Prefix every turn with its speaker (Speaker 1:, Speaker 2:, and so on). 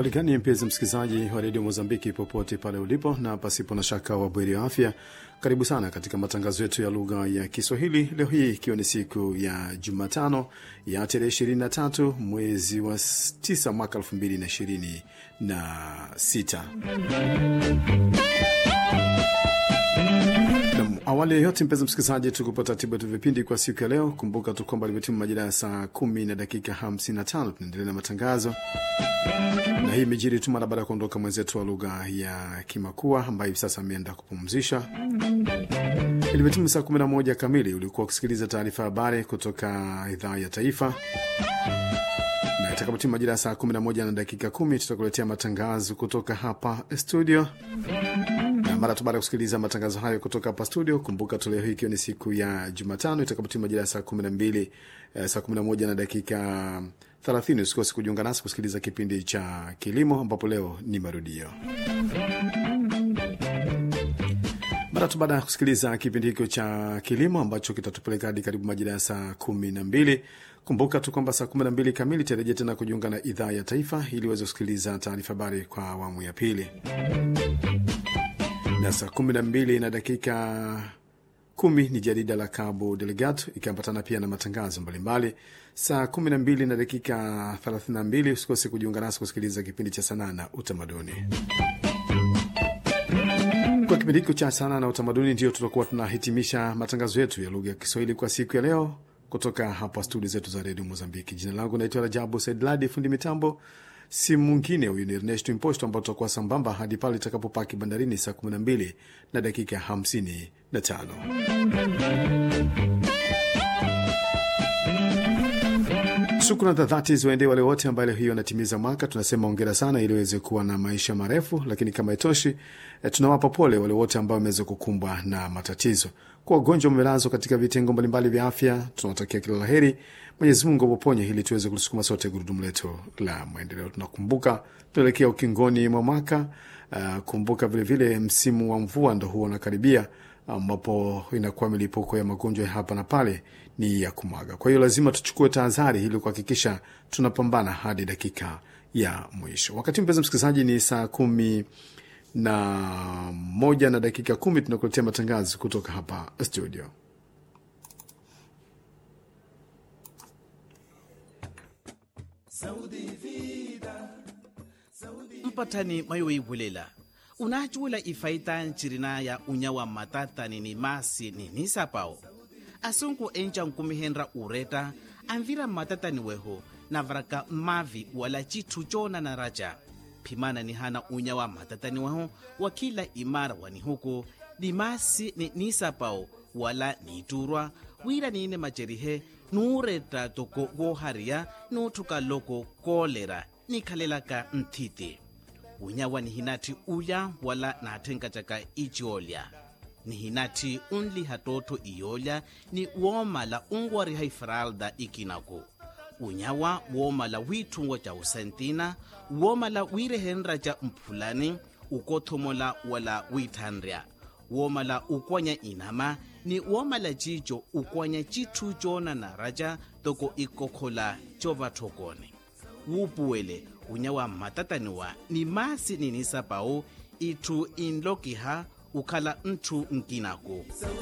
Speaker 1: Uhaligani mpenzi msikilizaji wa redio Mozambiki popote pale ulipo, na pasipo na shaka wa bweri wa afya, karibu sana katika matangazo yetu ya lugha ya Kiswahili leo hii ikiwa ni siku ya Jumatano ya tarehe 23 mwezi wa 9 mwaka 2026. Awali ya yote, mpenzi msikilizaji, tukupa taratibu yetu vipindi kwa siku ya leo. Kumbuka tu kwamba limetimu majira ya saa kumi na dakika 55. Tunaendelea na matangazo na hii imejiri tu mara baada ya kuondoka mwenzetu wa lugha ya Kimakua ambaye hivi sasa ameenda kupumzisha. Ilimetimia saa 11 kamili, ulikuwa ukisikiliza taarifa ya habari kutoka idhaa ya taifa, na itakapotimia majira ya saa 11 na dakika 10 tutakuletea matangazo kutoka hapa studio na mara tu baada ya kusikiliza matangazo hayo kutoka hapa studio, kumbuka tu leo hii ikiwa ni siku ya Jumatano itakapotimia majira ya saa 12 eh, saa 11 na dakika 30, usikose kujiunga nasi kusikiliza kipindi cha kilimo, ambapo leo ni marudio. Mara tu baada ya kusikiliza kipindi hicho cha kilimo ambacho kitatupeleka hadi karibu majira ya saa kumi na mbili. Kumbuka tu kwamba saa kumi na mbili kamili tarejea tena kujiunga na idhaa ya taifa ili uweze kusikiliza taarifa habari kwa awamu ya pili, na saa kumi na mbili na dakika kumi ni jarida la Cabo Delegato ikiambatana pia na matangazo mbalimbali. Saa kumi na mbili na dakika thelathini na mbili usikose kujiunga nasi kusikiliza kipindi cha sanaa na utamaduni. Kwa kipindi hiko cha sanaa na utamaduni, ndio tutakuwa tunahitimisha matangazo yetu ya lugha ya Kiswahili kwa siku ya leo kutoka hapa studio zetu za redio Mozambiki. Jina langu naitwa Rajabu Saidladi, fundi mitambo si mwingine huyu ni Ernesto Imposto, ambao tutakuwa sambamba hadi pale itakapopaki bandarini saa 12 na dakika 55. Shukrani za dhati ziwaendee wale wote ambaye leo hiyo wanatimiza mwaka. Tunasema ongera sana, ili waweze kuwa na maisha marefu, lakini kama itoshi, eh, tunawapa pole wale wote ambao wameweza kukumbwa na matatizo. Kwa wagonjwa wamelazwa katika vitengo mbalimbali vya afya, tunawatakia kila la heri. Mwenyezi Mungu awaponye ili tuweze kulisukuma sote gurudumu letu la maendeleo. Tunakumbuka tunaelekea ukingoni mwa mwaka. Uh, kumbuka vilevile vile msimu wa mvua ndo huwa unakaribia ambapo inakuwa milipuko ya magonjwa ya hapa na pale ni ya kumwaga. Kwa hiyo lazima tuchukue tahadhari ili kuhakikisha tunapambana hadi dakika ya mwisho. Wakati mpenzi msikilizaji, ni saa kumi na moja na dakika kumi tunakuletea matangazo kutoka hapa studio.
Speaker 2: mpatani mayoibulela unachula ifaita ncirina ya unyawa matatani ni masi ni nisapao asunku enca nkumihenra ureta anvira matatani weho navaraka mavi wala citu cona na raja phimana ni hana unyawa matatani weho wa kila imara wani huku ni masi ni nisapao wala niturwa wira niine macerihe nuureta toko wohariya nuuthuka loko koolera nikhalelaka nthiti unyawa ni hinati uya wala naathenkatyaka iciolya ni hinati unliha tootho iyolya ni woomala unwariha ifralda ikinaku unyawa woomala wiithungo ca usentina woomala wiirehenra ca mphulani ukothomola wala wiithanrya woomala ukwanya inama ni woomala cico ukwanya cithu coona na raca toko ikokhola covathokone wuupuwele unyawa mmatataniwa ni masi ninisapau itthu inlokiha ukhala nthu nkinaku